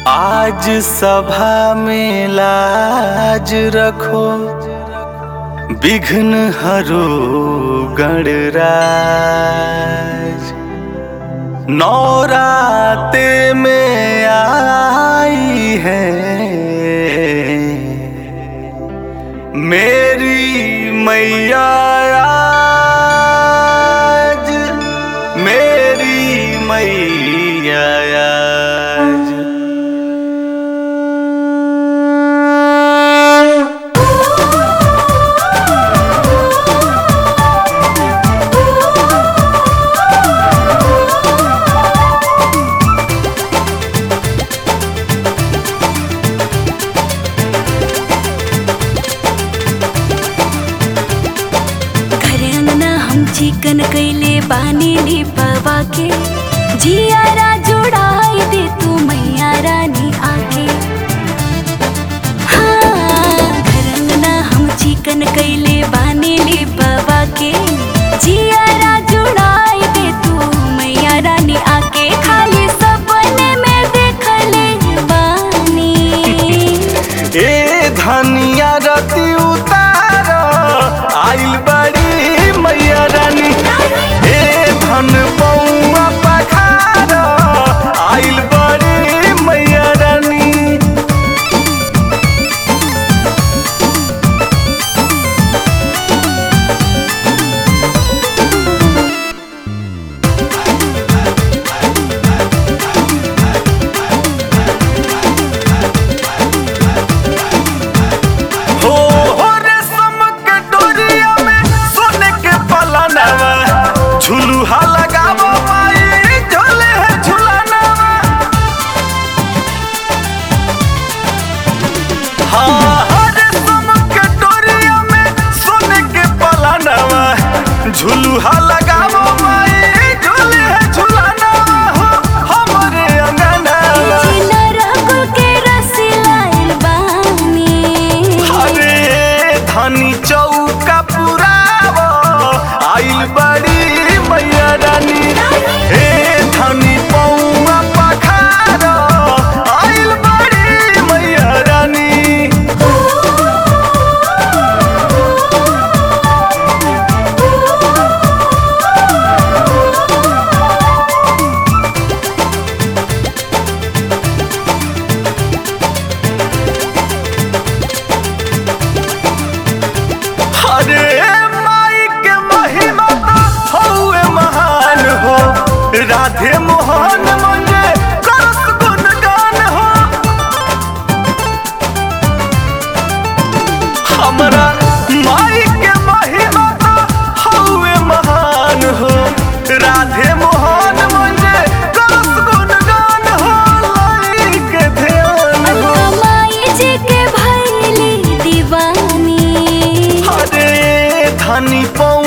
आज सभा में लाज रखो विघ्न हरो गणराज नौराते में आई है मेरी मैया आज मेरी मैया आज घर अंगना हम चिकन कैले बानी लिपवा के जियारा जोड़ाई दे तू मैया रानी आके हाँ घर अंगना हम चिकन कैले बानी लिपवा के जियारा जोड़ाई दे तू मैया रानी आके खाली सपने में देखले बानी ए धनिया रति उतार आइल बड़ी मैया रानी ए धन पौआ पखार आइल बड़ी मैया रानी हो हो रेशम के डोरिया में सोने के पलनवा झुलुहा लगावो माई झोले है झुलनवा हाँ हाँ रेशम के डोरिया में सोने के पलनवा झुलुहा लगावो माई झोले है झुलनवा हो हमरे अंगनवा नरकुल के रस लाइल बानी अरे धनी चौका पुराव आइल बड़ी मैया रानी हे धनी पौआ पखार आइल बड़ी मैया रानी अरे माई के महिमा तो हौवे महान हो राधे मोहन मंगे करस गुणगान हो हमरा माई के महिमा तो हौवे महान हो राधे मोहन मंगे करस गुणगान हो लाई के ध्यान हो माई जी के भैली दीवानी अरे धनी पौ